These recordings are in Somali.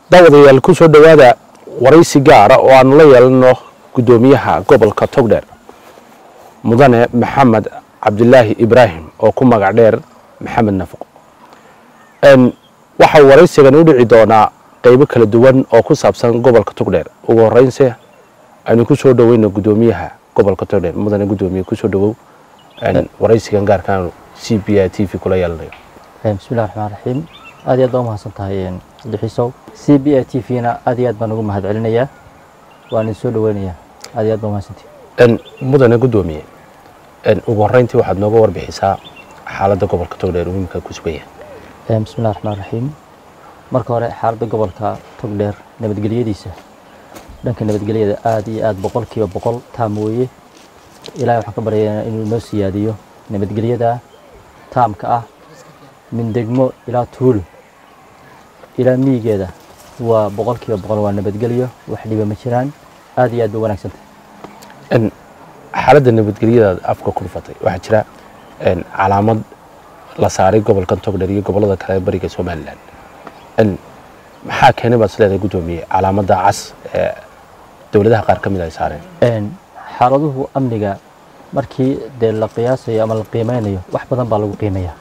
daawadayaal ku soo dhowaada waraysi gaara oo aanu la yeelano guddoomiyaha gobolka togdheer mudane maxamed cabdilaahi ibraahim oo ku magac dheer maxamed nafaqo waxaa waraysigan u dhici doonaa qeybo kala duwan oo ku saabsan gobolka togdheer ugu horeynse aynu ku soo dhoweyno guddoomiyaha gobolka togdheer mudane guddoomiye kusoo dhowow waraysigan gaarkaan c b i t v kula yeelanayo bismillahi raxmaan raxiim aad iyo aad baa u mahadsan tahay cabdixiisow c b i t v-na aad iyo aad baan ugu mahad celinayaa waan idin soo dhoweynayaa aad iyo aad baa umahadsantihi mudane guddoomiye ugu horeyntii waxaad nooga warbixisaa xaaladda gobolka togdheer uu imika ku sugan yahay bismillahi raxmaan raxiim marka hore xaaladda gobolka togdheer nabadgelyadiisa dhanka nabadgelyada aad iyo aad boqol kiiba boqol taam weeye ilahay waxaan ka baryaynaa inuu noo siyaadiyo nabadgelyada taamka ah min degmo ilaa tuulo ilaa miyigeeda waa boqol kiiba boqol waa nabadgelyo wax dhiba ma jiraan aad iyo aad bay wanaagsantahay xaaladda nabadgelyadaad afka ku dhufatay waxaa jira calaamad la saaray gobolkan togdheer iyo gobollada kale bariga somalilan maxaa keenay baad isleedahay guddoomiye calaamadda cas ee dowladaha qaar ka mid ay saareen xaaladuhu amniga markii dee la qiyaasayo ama la qiimeynayo wax badan baa lagu qiimeeyaa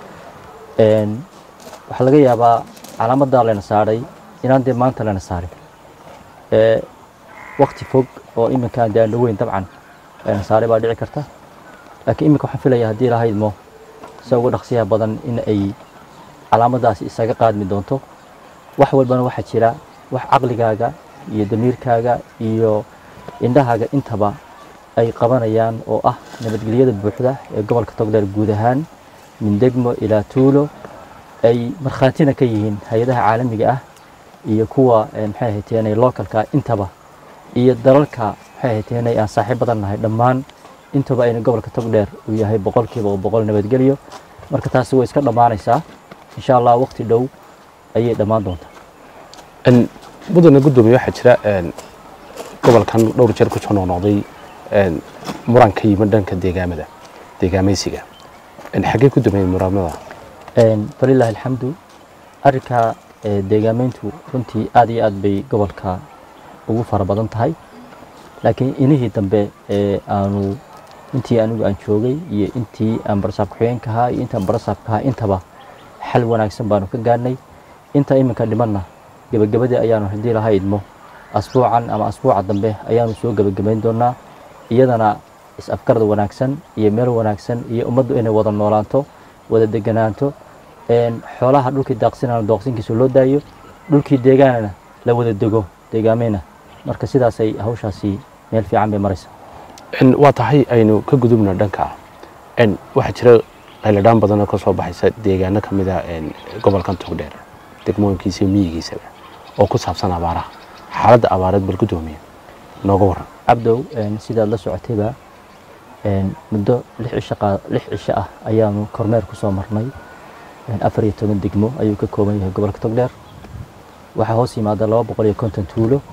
waxaa laga yaabaa calaamaddaa layna saaray inaan dee maanta layna saarin wakti fog oo iminkaan dee aan dhaweyn dabcan layna saaray baa dhici karta laakiin iminka waxaan filaya haddii lahaydmo se uga dhaqsiyaha badan in ay calaamaddaasi isaga qaadmi doonto wax walbana waxaa jira wax caqligaaga iyo damiirkaaga iyo indhahaaga intaba ay qabanayaan oo ah nabadgelyada buuxda ee gobolka togdheer guud ahaan min degmo ilaa tuulo ay markhaatina ka yihiin hay-adaha caalamiga ah iyo kuwa maxay hayteenay localka intaba iyo dalalka maxay hayteenay aan saaxiib badan nahay dhammaan intaba ayna gobolka togdheer uu yahay boqolkiiba boqol nabadgelyo marka taasi way iska dhammaanaysaa insha allah waqti dhow ayay dhammaan doontaa mudane guddoomiye waxaa jira gobolkan dhowr jeer kusoo noqnoqday muran ka yimid dhanka deegaamada deegaamaysiga xaggee ku dambeeyey muranada falilaahi alxamdu arrinka deegaameyntu runtii aad iyo aad bay gobolka ugu fara badan tahay laakiin inihii dambe ee aanu intii anigu aan joogay iyo intii aan barasaab ku-xigeenka ahaa iyo intaan barasaabka ahaa intaba xal wanaagsan baanu ka gaadhnay inta iminka dhimanna gebagabadii ayaanu haddii laha idmo asbuucan ama asbuuca dambe ayaanu soo gebagabayn doonaa iyadana is-afgarda wanaagsan iyo meel wanaagsan iyo ummaddu inay wada noolaanto wada deganaanto xoolaha dhulkii daaqsinana dooqsinkiisa loo daayo dhulkii deegaanana la wada dego deegaameyna marka sidaasay hawshaasi meel fiican bay maraysaa waa tahay aynu ka gudubna dhanka waxaa jira qayladhaan badanoo ka soo baxaysa deegaano ka mida gobolkan togdheer degmooyinkiisa iyo miyigiisaba oo ku saabsan abaaraha xaaladda abaareed bal guddoomiye nooga waran cabdow sidaad la socotayba muddo lix cisho ah ayaanu kormeer ku soo marnay afar iyo toban degmo ayuu ka kooban yahay gobolka togdheer waxaa hoos yimaada laba boqol iyo konton tuulo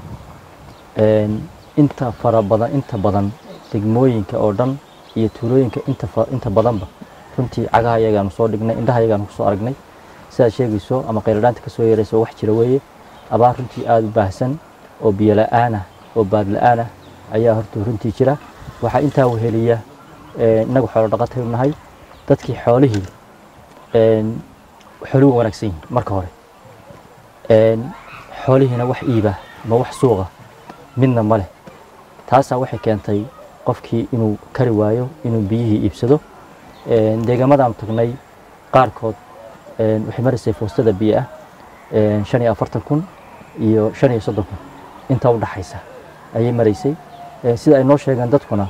inta fara badan inta badan degmooyinka oo dhan iyo tuulooyinka inta badanba runtii cagaha iyagaanu soo dhignay indhaha iyagaanu kusoo aragnay sidaad sheegayso ama qayladhaanta kasoo yeerayso wax jira weeye abaar runtii aada u baahsan oo biyo la-aanah oo baad la-aanah ayaa horta runtii jira waxaa intaa weheliya innagu xoolo dhaqatay nahay dadkii xoolihii xooluhu wanaagsan yihin marka hore xoolihiina wax iiba ma wax suuqa midna ma leh taasaa waxay keentay qofkii inuu kari waayo inuu biyihii iibsado deegaamadan tagnay qaarkood waxay maraysay foostada biyo ah shan iyo afartan kun iyo shan iyo soddon kun intaa u dhaxaysa ayay maraysay sida ay noo sheegeen dadkuna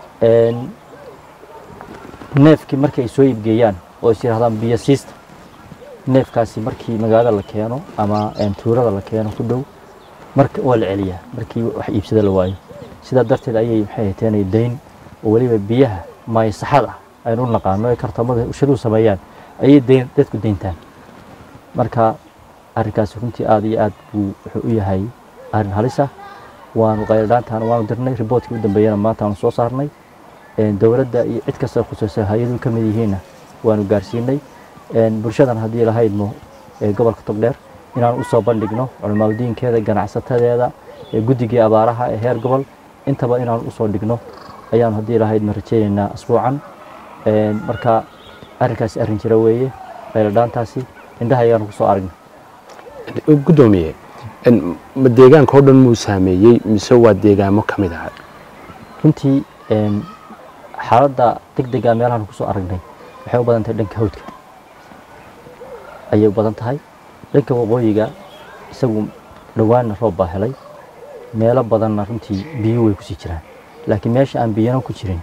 neefkii markii ay soo iibgeeyaan oo is yidhahdaan biyo siista neefkaasi markii magaalada la keeno ama tuurada la keeno ku dhow marka waa la celiyaa markii wax iibsada la waayo sidaa darteed ayay maxay hateenay dayn oo weliba biyaha maayasaxad ah aynu u naqaano ay kartamada ushaduu sameeyaan ayay dayn dadku dayntaan marka arrinkaasi runtii aada iyo aad buu wuxuu u yahay arrin halis ah waanu qayladhaantaan waanu dirnay riboortkii u dambeeyana maanta aanu soo saarnay dowladda iyo cid kasta khusaysa hay-aduhu ka mid yihiinna waanu gaarsiinay bulshadan haddii lahaydmo gobolka togdheer inaan usoo bandhigno culimaadudiinkeeda ganacsatadeeda ee guddigii abaaraha ee heer gobol intaba inaan usoo dhigno ayaan haddii ilahayd ma rajeynaynaa asbuucan marka arrinkaasi arrin jira weeye qayladhaantaasi indhaha ayaan kusoo aragna gudoomiye ma deegaanka oo dhan muu saameeyey mise waa deegaamo ka mid ah runtii xaaladda degdega meelahan kusoo aragnay waxay u badan tahay dhanka hawdka ayay u badan tahay dhanka waqooyiga isagu dhowaanna roob baa helay meelo badanna runtii biyo way kusii jiraan laakiin meesha aan biyana ku jirin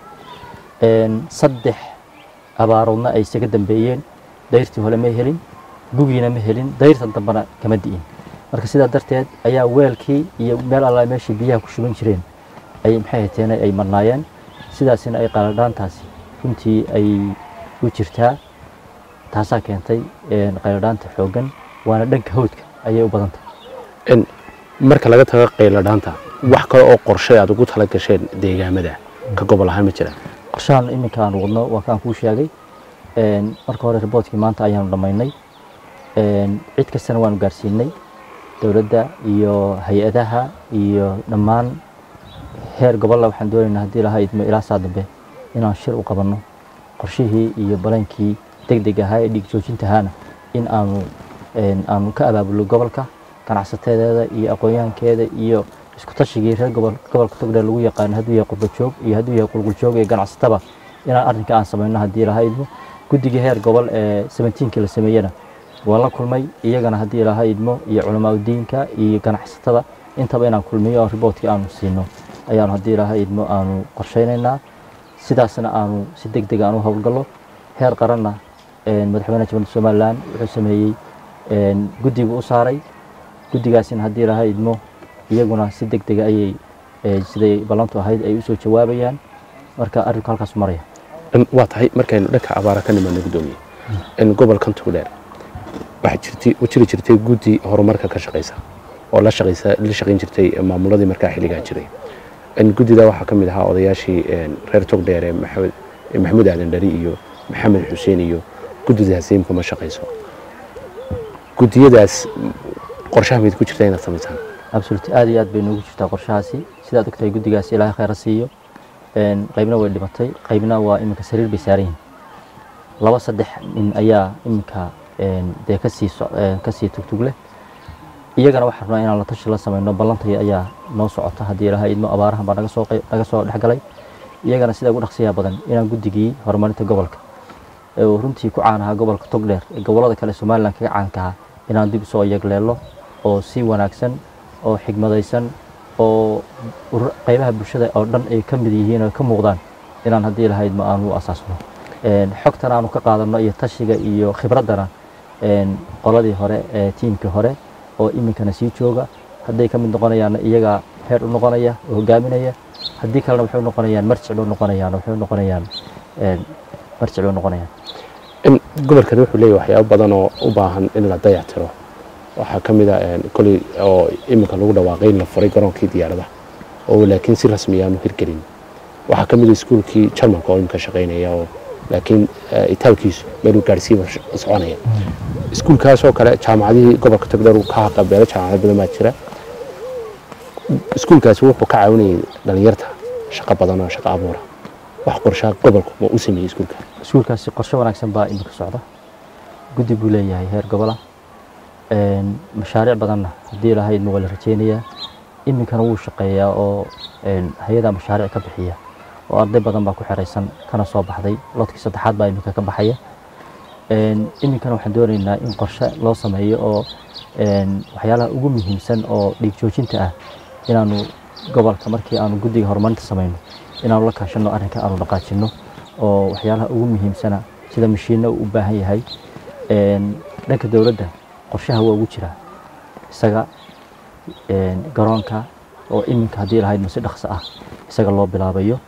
saddex abaaroodna ay isaga dambeeyeen dayrtii hore ma helin gugiina ma helin dayrtan dambena kama di'in marka sidaa darteed ayaa weelkii iyo meel alla meeshii biyaha ku shuban jireen ay maxay hateen ay marnaayeen sidaasina ay qayladhaantaasi runtii ay u jirtaa taasaa keentay qayladhaanta xooggan waana dhanka hawdka ayay u badan tahay marka laga tago qayladhaanta wax kale oo qorshe aad ugu tala gasheen deegaamada ka gobol ahaan ma jiraan qorshahan iminka aan wadno waa kaan kuu sheegay marka hore riboodkii maanta ayaanu dhammaynay cid kastana waanu gaarsiinay dowladda iyo hay-adaha iyo dhammaan heer gobolla waxaan doonaynaa haddii lahaa idmo ilaa saa dambe inaan shir u qabanno qorshihii iyo balaankii deg deg ahaa ee dhiig joojintahaana in aanu aanu ka abaabulno gobolka ganacsatedeeda iyo aqoonyahankeeda iyo isku tashigii reer gobol gobolka togdheer lagu yaqaano hadduu yahay qurbajoog iyo hadduu yahay qulquljoog iyo ganacsataba inaan arrinka aan samayno haddii lahaa idmo guddigii heer gobol ee seventeenkii la sameeyena waan la kulmay iyagana haddii lahaa idmo iyo culamaadudiinka iyo ganacsatada intaba inaan kulmiyo oo riboodkii aanu siino ayaanu haddii lahaa idmo aanu qorshaynaynaa sidaasna aanu si deg deg aan u howlgallo heer qaranna madaxweynaha jamhuuriyadda somalilan wuxuu sameeyey guddigu u saaray guddigaasina haddii lahaa idmo iyaguna si deg dega ayay siday ballantu ahayd ay usoo jawaabayaan marka arrinku halkaas maraya waa tahay markaynu dhanka abaara ka nimaadno gudoomiye gobolkan togdheer waxaa jirtay u jiri jirtay guddi horumarka ka shaqaysa oo la shaqaysa la shaqayn jirtay maamuladii markaa xilligaa jiray guddida waxaa ka mid ahaa odayaashii reer togdheere maxamed maxamuud aadan dhari iyo maxamed xuseen iyo guddidaas imka ma shaqayso guddiyadaas qorshaha mayd ku jirta inaad samaysaan absolut aad iyo aad bay noogu jirtaa qorshahaasi sidaad ogtahay guddigaasi ilaahay khayra siiyo qaybna way dhimatay qaybna waa iminka sariir bay saaran yihin laba saddex nin ayaa iminka dee kasii kasii tugtug leh iyagana waxaan rabnaa inaan la tashi la samayno ballantaya ayaa noo socota haddii ilaha idmo abaarahan baa naga soo naga soo dhexgalay iyagana sida ugu dhaqsiyaha badan inaan guddigii horumarinta gobolka oo runtii ku caan ahaa gobolka togdheer ee gobollada kale somalilan kaga caanka ahaa inaan dib usoo yegleelo oo si wanaagsan oo xigmadaysan oo qaybaha bulshada oo dhan ay ka mid yihiin oo ka muuqdaan inaan haddii ilaha idmo aanu u asaasno xogtan aanu ka qaadano iyo tashiga iyo khibraddana qoladii hore ee tiimkii hore oo iminkana sii jooga hadday ka mid noqonayaanna iyagaa heer u noqonaya oo hogaaminaya haddii kalena waxay noqonayaan marjic bay noqonayaan waxay noqonayaan marjic bay noqonayaan gobolkan wuxuu leeyahay waxyaabo badan oo u baahan in la dayactiro waxaa ka mid a koley oo iminka lagu dhawaaqay in la furay garoonkii diyaaradaha oo laakiin si rasmi aanu hirgelin waxaa ka mid a iskuulkii jarmalka oo iminka shaqaynaya oo laakiin itaalkiisu meeluu gaadhsiiba soconaya iskuulkaasoo kale jaamacadihii gobolka togdheer uu ka haqabeelo jaamacado badan baa jira iskuulkaasi wuxuu ka caawinayay dhalinyarta shaqo badan oo shaqo abuura wax qorshaha gobolku ma u sameeyey iskuulka iskuulkaasi qorshe wanaagsan baa iminka socda guddi buu leeyahay heer gobola mashaariic badanna haddii lahaydna waa la rajeynayaa iminkana wuu shaqeeyaa oo hay-adaa mashaariic ka bixiya oo arday badan baa ku xeraysan kana soo baxday lodkii saddexaad baa iminka ka baxaya iminkana waxaan doonaynaa in qorshe loo sameeyo oo waxyaalaha ugu muhiimsan oo dhiig joojinta ah inaanu gobolka markii aanu guddiga horumarinta samayno inaanu la kaashano arrinka aanu dhaqaajino oo waxyaalaha ugu muhiimsana sida mashiinno uu u baahan yahay dhanka dowladda qorshaha waa ugu jiraa isaga garoonka oo iminka haddii lahayd masi dhaqso ah isaga loo bilaabayo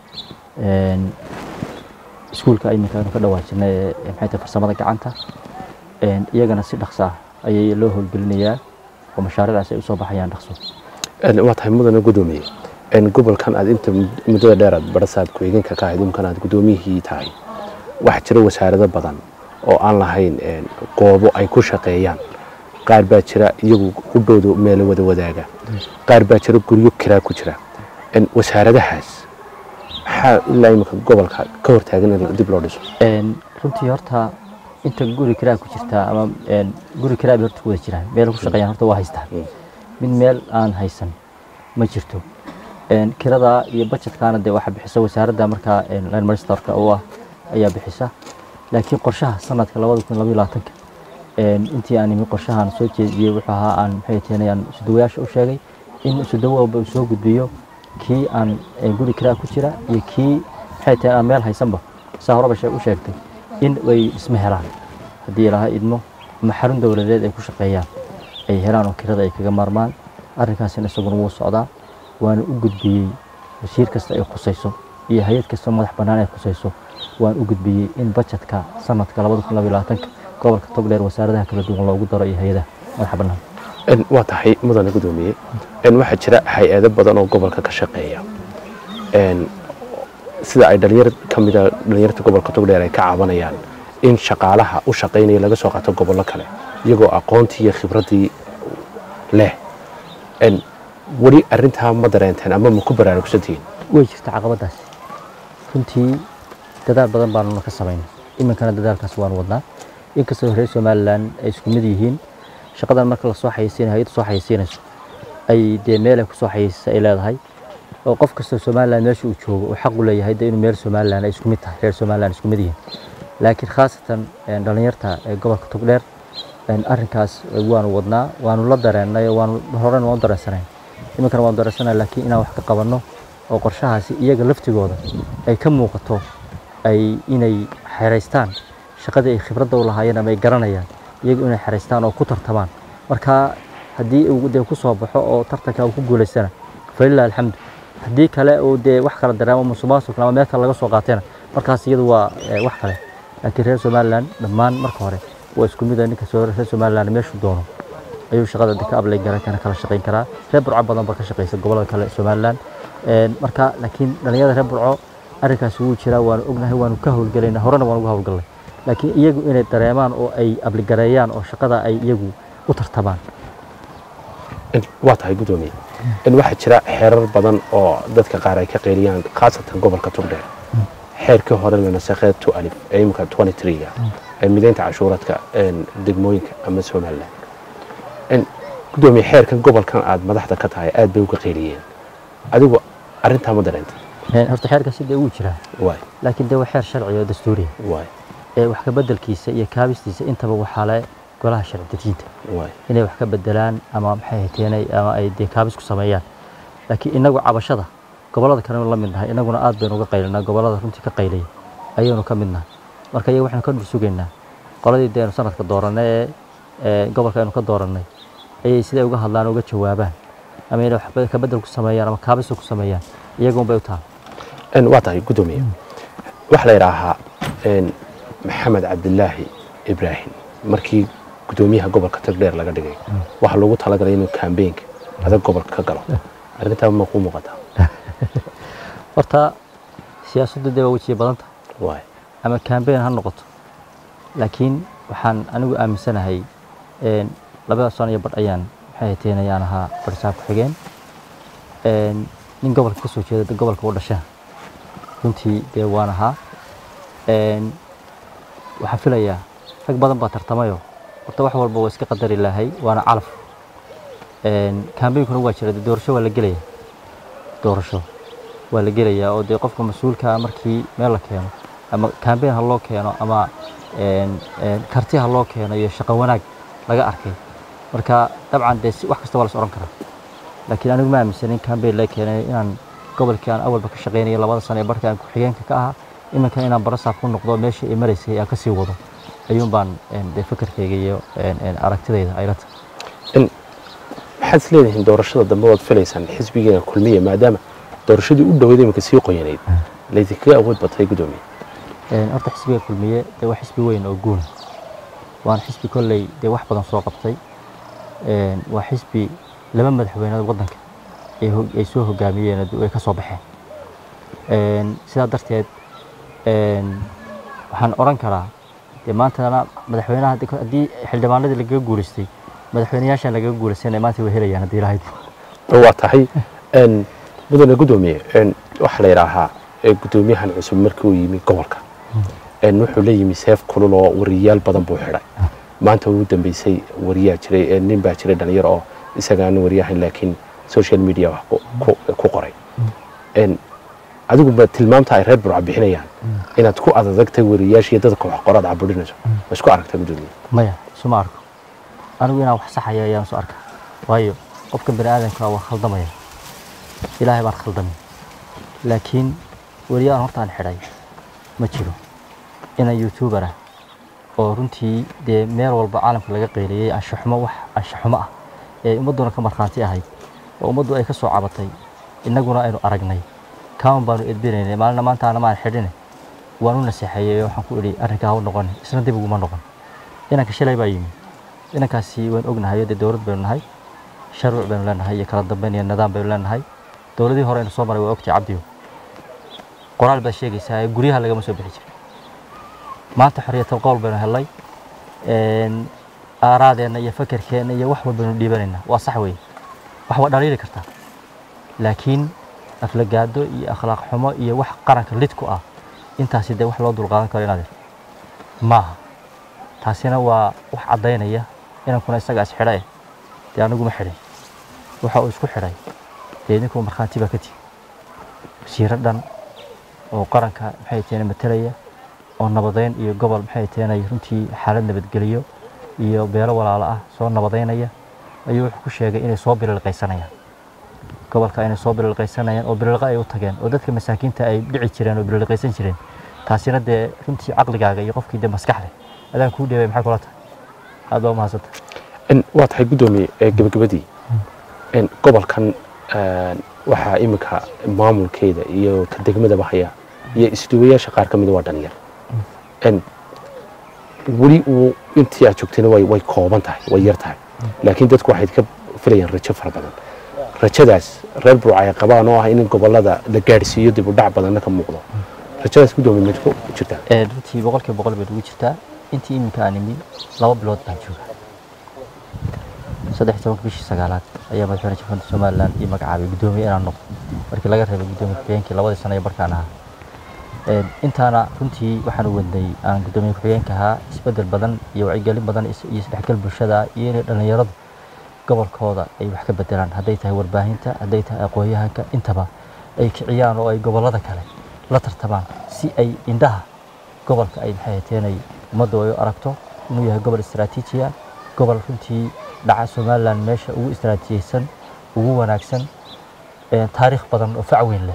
iskuulka iminka aynu ka dhawaajinay ee maxay tahay farsamada gacanta iyagana si dhaqso ah ayay loo howlgelinayaa oo mashaariicdaas ay usoo baxayaan dhaqso waa tahay mudana gudoomiye gobolkan aad inta muddada dheer aad barasaad ku-xigeenka ka ahayd imkan aad gudoomiyihii tahay waxaa jira wasaarado badan oo aan lahayn goobo ay ku shaqeeyaan qaar baa jira iyagu qudhoodu meelo wada wadaaga qaar baa jira guryo kiraa ku jira En, wasaaradahaas maxaa ilaa iminka gobolka ka hortaagan in dib loo dhiso Een, runtii horta inta guri kiraa ku jirtaa ama een, guri kiraa bay horta ku wada jiraan meel ku shaqeeyaan horta waa haystaan mid meel aan haysan ma jirto Een, kirada iyo budgetkaana dee waxaa bixisa wasaaradda markaa een, line ministerka u ah ayaa bixisa laakiin qorshaha sanadka labada kun labaiyo labaatanka een, intii aan imi qorshahan soo jeediyey wuxuu ahaa aan maxay tahay aan sudawayaasha u sheegay in sudawo walba uu soo gudbiyo kii aan een, guri kiraa ku jira iyo kii maxay tahay aan meel haysanba saa horeba shee- u sheegtay in ay isma helaan haddii ilaaha idmo ama xarun dowladeed ay ku shaqeeyaan ay helaan oo kirada ay kaga maarmaan arrinkaasina isaguna wuu socdaa waana u gudbiyey wasiir kasta ay khusayso iyo hay-ad kasta madax bannaan ay khusayso waan u gudbiyey in bajetka sanadka labada kun labaiyo labaatanka gobolka togdheer wasaaradaha kala duwan loogu daro iyo hay-adaha madaxa bannaan En, waa tahay mudane gudoomiye En, waxaa jira hay-ado badan oo gobolka ka shaqeeya En, sida ay dhalinyar ka mida dhalinyarta gobolka togdheer ay ka cabanayaan in shaqaalaha u shaqaynaya laga soo qaato gobollo kale iyagoo aqoontii iyo khibraddii leh En, weli arrintaa ma dareenteen ama ma ku baraarugsantihiin way jirta caqabadaas runtii dadaal badan baanuna ka samaynay iminkana dadaalkaas waanu wadnaa inkastoo reer somalilan ay isku mid yihiin shaqadan marka lasoo xayeysiinayo hay-adda soo xayeysiinayso ay dee meel ay kusoo xayeysa ay leedahay oo qof kastoo somalilan meesha uu joogo uu xaq u leeyahay dee inuu meel somalilan ay isku mid tahay reer somalilan isku mid yihiin laakiin khaasatan een, dhallinyarta ee gobolka togdheer een, arrinkaas waanu wadnaa waanu la dareennay oo waanu horena waan u dareensanayn iminkana waan dareensanayn laakiin inaan wax ka qabanno oo qorshahaasi iyaga laftigooda ay ka muuqato ay inay xeraystaan shaqadii ay khibradda u lahaayeen ama ay garanayaan iyaga inay xeraystaan oo ku tartamaan marka haddii uu dee ku soo baxo oo tartanka uu ku guulaystana falilah alxamdu haddii kale uu dee wax kala dareemo musuqmaasuq ama meel kale laga soo qaatayna markaas iyadu waa eh, wax kale laakiin reer somalilan dhammaan marka hore waa isku mid ah ninka soo reer somalilan meeshuu doono ayuu shaqada ka ablay garan kana kala shaqayn karaa reer burco badan baa ka shaqaysa gobolada kale ee somalilan Een, marka laakiin dhalinyarada reer burco arrinkaasi wuu jiraa waanu ognahay waanu ka howlgelaynaa horena waan uga howlgalnay laakiin iyagu inay dareemaan oo ay abligareeyaan oo shaqada ay iyagu u tartamaan En, waa tahay gudoomiye En, waxaa jira xeerar badan oo dadka qaar ay ka qeyliyaan khaasatan gobolka togdheer xeerkii hore la nasakhay tu alif ee imika 23ga ee mideynta cashuuradka een, degmooyinka ama somalilan En, gudoomiye xeerkan gobolkan aad madaxda ka tahay aad bay uga qeyliyeen adigu arrintaa ma dareenta Een, horta xeerkaasi dee wuu jiraa waay laakiin dee waa xeer sharci oo dastuuriya waay ee wax ka bedelkiisa iyo kaabistiisa intaba waxaa le golaha sharci dejinta waay inay wax ka bedelaan ama maxay hateenay ama ay dee kaabis ku sameeyaan laakiin inagu cabashada gobollada kalenu la mid nahay inaguna aad baynu uga qaylinaa gobollada runtii ka qaylaya ayaynu ka mid nahay marka iyaga waxaynu ka dhul sugaynaa qoladii deenu sanadka dooranay ee ee gobolka aynu ka doorannay ayay siday uga hadlaan uga jawaabaan ama inay wax ka bedel ku sameeyaan ama kaabis ku sameeyaan iyaga unbay u tahay En, waa tahay gudoomiye waxaa la yidhaahaa en, maxamed cabdilaahi ibraahim markii gudoomiyaha gobolka togdheer laga dhigay waxaa loogu talagalay inuu kambeynka adag gobolka ka galo arrintaa ma kuu muuqataa horta siyaasaddu dee waa wejiye badan tahay waay ama kambeyn ha noqoto laakiin waxaan anigu aaminsanahay een, labada sano iyo badh ayaan maxay hateen ayaan ahaa barsaab ku-xigeen Een, nin gobolka ka soo jeeda dee gobolka u dhashana runtii dee waan ahaa Een, waxaan filayaa rag badan baa tartamayo horta wax walba waa iska qadari lahay waana calaf Een, kambeynkuna waa jira dee doorasho waa la gelaya doorasho waa la gelayaa oo dee qofka mas-uulka ah markii meel la keeno ama kambeyn ha loo keeno ama een, een, karti ha loo keeno iyo shaqo wanaag laga arkay marka dabcan dee si- wax kasta waa la is oran karaa laakiin anigu ma aaminsan in kambeyn la keenay inaan gobolkii aan awalba ka shaqaynayo labada sano ee barka aan ku-xigeenka ka ahaa iminkan inaan barasaab ku noqdo meeshii ay maraysay aan kasii wado ayuun baan een, dee fikirkayga iyo een, een, aragtidayda ayla tahay En, maxaad is leedihiin doorashada dambe waad filaysaan xisbigeena kulmiya maadaama doorashadii u dhowday iminka sii qoyanayd laydinkaga awood batay gudoomiye Een, horta xisbiga kulmiye dee waa xisbi weyn oo guuna waana xisbi kolley dee wax badan soo qabtay Een, waa xisbi laba madaxweyneed waddanka ay hog- ay soo hogaamiyeen oo ay ka soo baxeen Een, sidaa darteed een, waxaan oran karaa dee maantana madaxweynaha haddii- haddii xildhibaanadii lagaga guulaystay madaxweynayaashan lagaga guulaysanaya maanta way helayaan haddii lahayd waa tahay n mudane guddoomiye n waxaa la yidhaahaa ee guddoomiyahan cusub markii uu yimi gobolka n wuxuu la yimi seef kulul oo wariyayaal badan buu xidhay maanta ugu dambeysay wariyaa jiray ee nin baa jiray dhalinyaro oo isagaana wariyahan laakiin social media wax ku- ku- ku qoray n adigu ba tilmaamta ay reer burca bixinayaan inaad ku adadagtay wariyayaasha iyo dadka wax qoraad caburinayso ma isku aragta guddoomiye maya isuma arko anigu inaan wax saxaya ayaan soo arkaa waayo qofka bani aadamka waa khaldamaya ilaahay baan khaldamin laakiin wariyaan hortaan xidhay ma jiro inaan youtuber ah oo runtii dee meel walba caalamka laga qeyliyey anshaxumo wax anshaxumo ah ee ummadduna ka markhaanti ahayd oo ummaddu ay ka soo cabatay innaguna aynu aragnay kaawan baanu edbinaynay maalina maanta ana maan xidhine waan u naseexeeyey oo waxaan ku idhi arrinkaa ha u noqon isna dib uguma noqon inanka shalay baa yimi inankaasi waan ognahay dee dowlad baynu nahay sharci baynu leenahay iyo kala dambeyn iyo nidaam baynu leenahay dowladii hore aynu soo maray waa ogtay cabdiyo qoraal baad sheegaysaa ee guryaha lagama soo bixi jiray maanta xorriyatal qowl baynu helnay een, aaraadeenna iyo fakerkeenna iyo wax walbaynu dhiibanaynaa waa sax weeye wax waa dhaliili kartaa laakiin aflagaado iyo akhlaaq xumo iyo wax qaranka lid ku ah intaasi dee wax loo dulqaadan karo inaad maaha taasina waa wax caddaynaya inankuna isagaa is xidha eh dee aniguma xidhin waxa uu isku xidhay dee idinkuu markhaanti baa ka tigi wasiiro dhan oo qaranka maxay taheen matalaya oo nabadeyn iyo gobol maxay taheen runtii xaalad nabadgeliyo iyo beelo walaalo ah soo nabadeynaya ayuu wuxuu ku sheegay inay soo bililqaysanayaan gobolka inay soo bililqaysanayaan oo bililqa ay u tageen oo dadka masaakiinta ay dhici jireen oo bililqaysan jireen taasina dee runtii caqligaaga iyo qofkii dee maskax leh adaan kuu dheebay maxay kula tahay aad baa umahadsanta n waa tahay guddoomiye ee gebagabadii n gobolkan n waxaa iminka maamulkeeda iyo ka degmadaba haya iyo isduwayaasha qaar ka mida waa dhalinyar n weli uu intii aad joogtayna way way kooban tahay way yar tahay laakiin dadku waxay ka filayaan rajo fara badan rajadaas reer burca ay qabaan oo ah in gobolada la gaadhsiiyo dib u dhac badanna ka muuqdo rajadaas guddoomiye ma ku jirtaa Ee, runtii boqolkiiba boqol bay ugu jirtaa intii iminka aan imi laba bilood baan jooga saddex iyo tobanka bishii sagaalaad ayaa madaxweyne jamhuuriyadda somalilan ii magacaabay guddoomiye inaan noqdo markii laga reebay guddoomiye ku-xigeenkii labadii sano ee barkaan ahaa Ee, intaana runtii waxaan u wadnay aan guddoomiye ku-xigeenka ahaa isbeddel badan iyo wacyigelin badan is- iyo isdhexgal bulshada iyo inay dhallinyaradu gobolkooda ay wax ka bedelaan hadday tahay warbaahinta hadday tahay aqoon-yahanka intaba ay kiciyaan oo ay gobollada kale la tartamaan si ay indhaha gobolka ay maxay hateen ay ummaddu ay u aragto inuu yahay gobol istaraatiiji ah gobol runtii dhaca somalilan meesha ugu istaraatiijiyeysan ugu wanaagsan een, taariikh badan oo fac weyn leh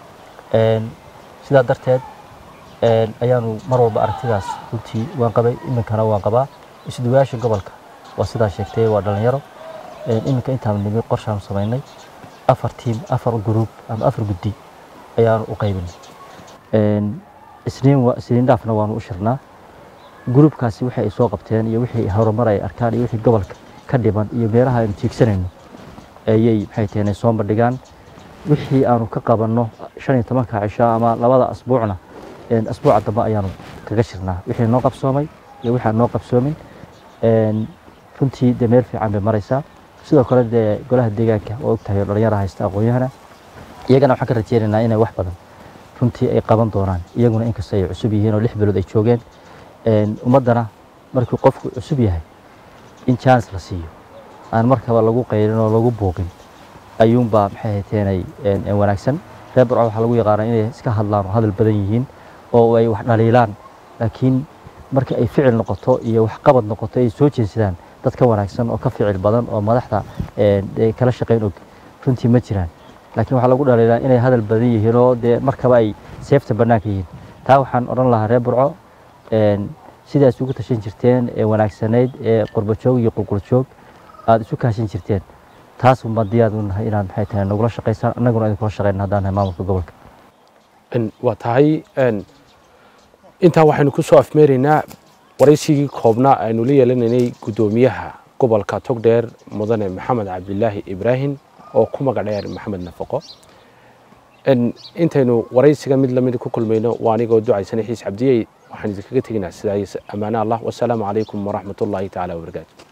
Een, sidaa darteed een, ayaanu mar walba aragtidaas runtii waan qabay iminkana waan qabaa isduwayaasha gobolka waa sidaa sheegtay waa dhalinyaro Een, iminka intaanu nimi qorshaanu samaynay afar tiim afar gruub ama afar guddi ayaanu u qaybinay Een, isniin wa- isniin dhaafna waanu u shirnaa gruubkaasi waxay ay soo qabteen iyo wixii horumar ay arkaan iyo wixii gobolka ka dhiman iyo meelaha aynu tiigsanayno ayay maxay taheen soo bandhigaan wixii aanu ka qabanno shan iyo tobanka cisho ama labada asbuucna een, asbuuca dambe ayaanu kaga shirnaa wixii noo qabsoomay iyo wixii aan noo qabsoomin Een, runtii dee meel fiican bay maraysaa sidoo kale dee golaha deegaanka oo ogtahay oo dhalinyara haysta aqoon-yahana iyagana waxaan ka rajeynaynaa inay wax badan runtii ay qaban doonaan iyaguna inkastoo ay cusub yihiin oo lix bilood ay joogeen Een, ummaddana markuu qofku cusub yahay in chance la siiyo aan markaba lagu qaylin oo lagu buuqin ayuunbaa maxay hayteenay wanaagsan reer burco waxaa lagu yaqaanaa inay iska hadlaan oo hadal badan yihiin oo ay wax dhaliilaan laakiin marka ay ficil noqoto iyo waxqabad noqoto ay soo jeedsadaan dad ka wanaagsan oo ka ficil badan oo madaxda een, ee kala shaqayn og runtii ma jiraan laakiin waxaa lagu dhaliilaa inay hadal badan yihiin oo dee markaba ay seefta bannaanka yihiin taa waxaan odhan lahaa reer burco een, sidaas ugu tashan jirteen ee wanaagsanayd ee qurbajoog iyo qulquljoog aada isu kaashan jirteen taas unbaa diyaar u nahay inaad maxay tahay nagula shaqaysaan annaguna idinkula shaqayna haddaan nahay maamulka gobolka n waa tahay n intaa waxaynu ku soo afmeeraynaa waraysigii koobnaa aynu la yeelanaynay guddoomiyaha gobolka togdheer mudane maxamed cabdilaahi ibraahim oo ku magac dheer maxamed nafaqo n intaynu waraysiga mid lamid ku kulmayno waa anigoo ducaysana xiis cabdiyey waxaan idinkaga teginaa sidaas ammaane allah wasalaamu calaykum waraxmat ullaahi tacaala wabarakaatu